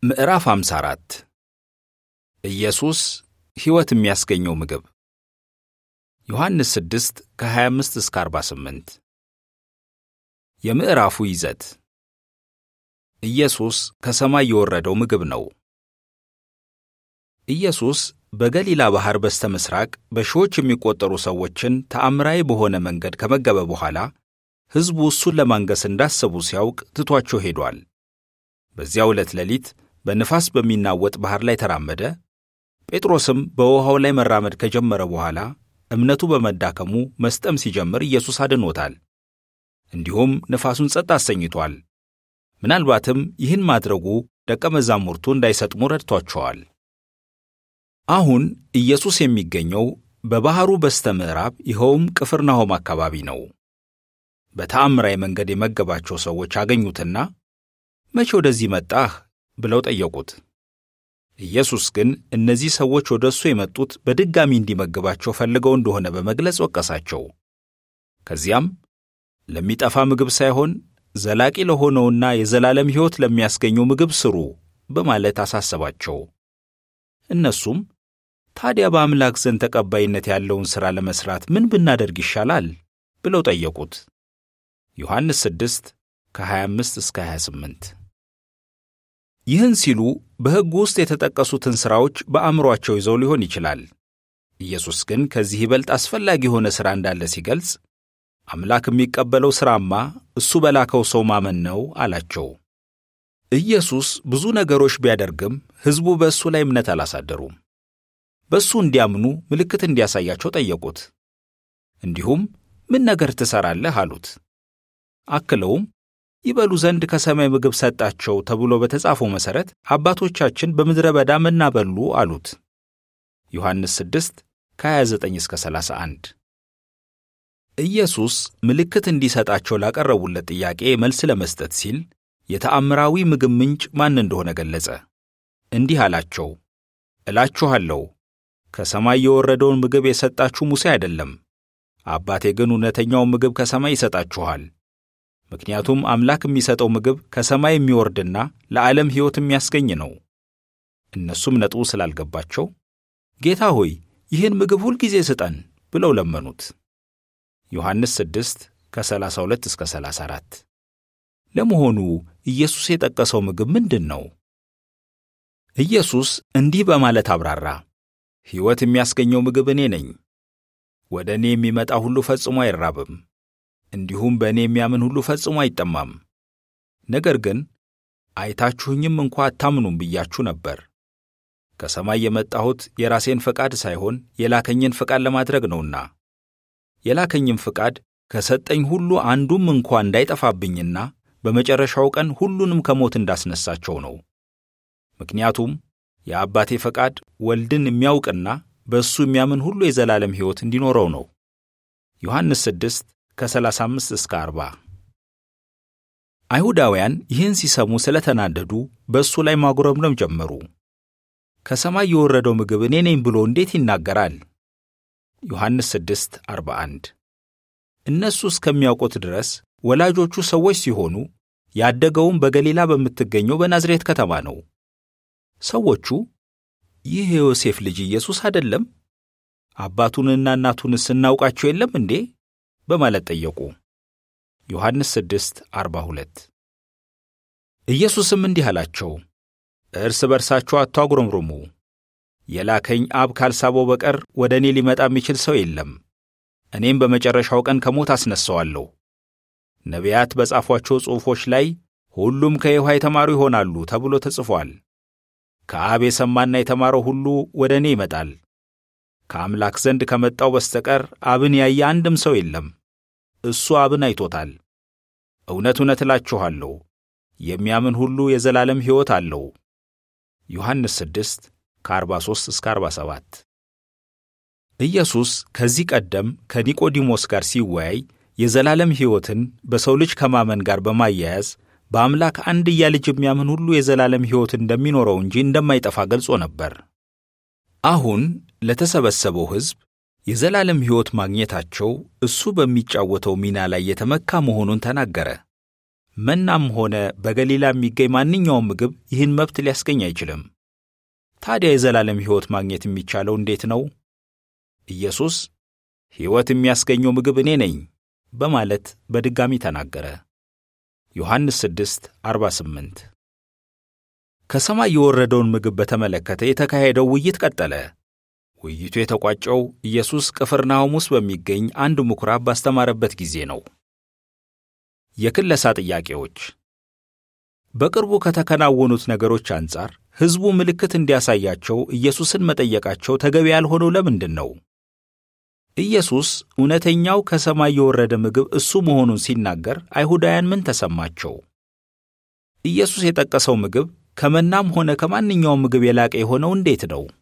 ምዕራፍ 54 ኢየሱስ ሕይወት የሚያስገኘው ምግብ ዮሐንስ 6 ከ25 እስከ 48 የምዕራፉ ይዘት ኢየሱስ ከሰማይ የወረደው ምግብ ነው። ኢየሱስ በገሊላ ባሕር በስተ ምሥራቅ በሺዎች የሚቆጠሩ ሰዎችን ተአምራዊ በሆነ መንገድ ከመገበ በኋላ ሕዝቡ እሱን ለማንገሥ እንዳሰቡ ሲያውቅ ትቷቸው ሄዷል። በዚያው ዕለት ሌሊት በንፋስ በሚናወጥ ባሕር ላይ ተራመደ። ጴጥሮስም በውኃው ላይ መራመድ ከጀመረ በኋላ እምነቱ በመዳከሙ መስጠም ሲጀምር ኢየሱስ አድኖታል። እንዲሁም ነፋሱን ጸጥ አሰኝቷል። ምናልባትም ይህን ማድረጉ ደቀ መዛሙርቱ እንዳይሰጥሙ ረድቷቸዋል። አሁን ኢየሱስ የሚገኘው በባሕሩ በስተ ምዕራብ ይኸውም ቅፍርናሆም አካባቢ ነው። በተአምራዊ መንገድ የመገባቸው ሰዎች አገኙትና መቼ ወደዚህ መጣህ ብለው ጠየቁት። ኢየሱስ ግን እነዚህ ሰዎች ወደ እሱ የመጡት በድጋሚ እንዲመግባቸው ፈልገው እንደሆነ በመግለጽ ወቀሳቸው። ከዚያም ለሚጠፋ ምግብ ሳይሆን ዘላቂ ለሆነውና የዘላለም ሕይወት ለሚያስገኘው ምግብ ስሩ በማለት አሳሰባቸው። እነሱም ታዲያ በአምላክ ዘንድ ተቀባይነት ያለውን ሥራ ለመሥራት ምን ብናደርግ ይሻላል ብለው ጠየቁት። ዮሐንስ 6 ከ25 እስከ 28 ይህን ሲሉ በሕጉ ውስጥ የተጠቀሱትን ሥራዎች በአእምሮአቸው ይዘው ሊሆን ይችላል። ኢየሱስ ግን ከዚህ ይበልጥ አስፈላጊ የሆነ ሥራ እንዳለ ሲገልጽ አምላክ የሚቀበለው ሥራማ እሱ በላከው ሰው ማመን ነው አላቸው። ኢየሱስ ብዙ ነገሮች ቢያደርግም ሕዝቡ በእሱ ላይ እምነት አላሳደሩም። በእሱ እንዲያምኑ ምልክት እንዲያሳያቸው ጠየቁት። እንዲሁም ምን ነገር ትሠራለህ አሉት። አክለውም ይበሉ ዘንድ ከሰማይ ምግብ ሰጣቸው ተብሎ በተጻፈው መሠረት አባቶቻችን በምድረ በዳ መና በሉ አሉት። ዮሐንስ 6 ከ29 እስከ 31 ኢየሱስ ምልክት እንዲሰጣቸው ላቀረቡለት ጥያቄ መልስ ለመስጠት ሲል የተአምራዊ ምግብ ምንጭ ማን እንደሆነ ገለጸ። እንዲህ አላቸው፣ እላችኋለሁ ከሰማይ የወረደውን ምግብ የሰጣችሁ ሙሴ አይደለም፣ አባቴ ግን እውነተኛውን ምግብ ከሰማይ ይሰጣችኋል። ምክንያቱም አምላክ የሚሰጠው ምግብ ከሰማይ የሚወርድና ለዓለም ሕይወት የሚያስገኝ ነው። እነሱም ነጥቡ ስላልገባቸው ጌታ ሆይ ይህን ምግብ ሁልጊዜ ስጠን ብለው ለመኑት። ዮሐንስ 6 ከ32 እስከ 34 ለመሆኑ ኢየሱስ የጠቀሰው ምግብ ምንድን ነው? ኢየሱስ እንዲህ በማለት አብራራ። ሕይወት የሚያስገኘው ምግብ እኔ ነኝ። ወደ እኔ የሚመጣ ሁሉ ፈጽሞ አይራብም እንዲሁም በእኔ የሚያምን ሁሉ ፈጽሞ አይጠማም። ነገር ግን አይታችሁኝም እንኳ አታምኑም ብያችሁ ነበር። ከሰማይ የመጣሁት የራሴን ፈቃድ ሳይሆን የላከኝን ፈቃድ ለማድረግ ነውና የላከኝም ፈቃድ ከሰጠኝ ሁሉ አንዱም እንኳ እንዳይጠፋብኝና በመጨረሻው ቀን ሁሉንም ከሞት እንዳስነሳቸው ነው። ምክንያቱም የአባቴ ፈቃድ ወልድን የሚያውቅና በእሱ የሚያምን ሁሉ የዘላለም ሕይወት እንዲኖረው ነው። ዮሐንስ 6 ከ35 እስከ 40 አይሁዳውያን ይህን ሲሰሙ ስለተናደዱ በእሱ ላይ ማጉረምረም ጀመሩ። ከሰማይ የወረደው ምግብ እኔ ነኝ ብሎ እንዴት ይናገራል? ዮሐንስ 6 41 እነሱ እስከሚያውቁት ድረስ ወላጆቹ ሰዎች ሲሆኑ ያደገውም በገሊላ በምትገኘው በናዝሬት ከተማ ነው። ሰዎቹ ይህ የዮሴፍ ልጅ ኢየሱስ አይደለም? አባቱንና እናቱንስ እናውቃቸው የለም እንዴ? በማለት ጠየቁ። ዮሐንስ 6 42 ኢየሱስም እንዲህ አላቸው፣ እርስ በርሳችሁ አታጉረምርሙ። የላከኝ አብ ካልሳበው በቀር ወደ እኔ ሊመጣ የሚችል ሰው የለም። እኔም በመጨረሻው ቀን ከሞት አስነሣዋለሁ። ነቢያት በጻፏቸው ጽሑፎች ላይ ሁሉም ከይሖዋ የተማሩ ይሆናሉ ተብሎ ተጽፏል። ከአብ የሰማና የተማረው ሁሉ ወደ እኔ ይመጣል። ከአምላክ ዘንድ ከመጣው በስተቀር አብን ያየ አንድም ሰው የለም። እሱ አብን አይቶታል። እውነት እውነት እላችኋለሁ የሚያምን ሁሉ የዘላለም ሕይወት አለው። ዮሐንስ 6 ከ43 እስከ 47 ኢየሱስ ከዚህ ቀደም ከኒቆዲሞስ ጋር ሲወያይ የዘላለም ሕይወትን በሰው ልጅ ከማመን ጋር በማያያዝ በአምላክ አንድያ ልጅ የሚያምን ሁሉ የዘላለም ሕይወት እንደሚኖረው እንጂ እንደማይጠፋ ገልጾ ነበር። አሁን ለተሰበሰበው ሕዝብ የዘላለም ሕይወት ማግኘታቸው እሱ በሚጫወተው ሚና ላይ የተመካ መሆኑን ተናገረ። መናም ሆነ በገሊላ የሚገኝ ማንኛውም ምግብ ይህን መብት ሊያስገኝ አይችልም። ታዲያ የዘላለም ሕይወት ማግኘት የሚቻለው እንዴት ነው? ኢየሱስ ሕይወት የሚያስገኘው ምግብ እኔ ነኝ በማለት በድጋሚ ተናገረ። ዮሐንስ 6 48 ከሰማይ የወረደውን ምግብ በተመለከተ የተካሄደው ውይይት ቀጠለ። ውይይቱ የተቋጨው ኢየሱስ ቅፍርናሆም ውስጥ በሚገኝ አንድ ምኵራብ ባስተማረበት ጊዜ ነው። የክለሳ ጥያቄዎች በቅርቡ ከተከናወኑት ነገሮች አንጻር ሕዝቡ ምልክት እንዲያሳያቸው ኢየሱስን መጠየቃቸው ተገቢ ያልሆነው ለምንድን ነው? ኢየሱስ እውነተኛው ከሰማይ የወረደ ምግብ እሱ መሆኑን ሲናገር አይሁዳውያን ምን ተሰማቸው? ኢየሱስ የጠቀሰው ምግብ ከመናም ሆነ ከማንኛውም ምግብ የላቀ የሆነው እንዴት ነው?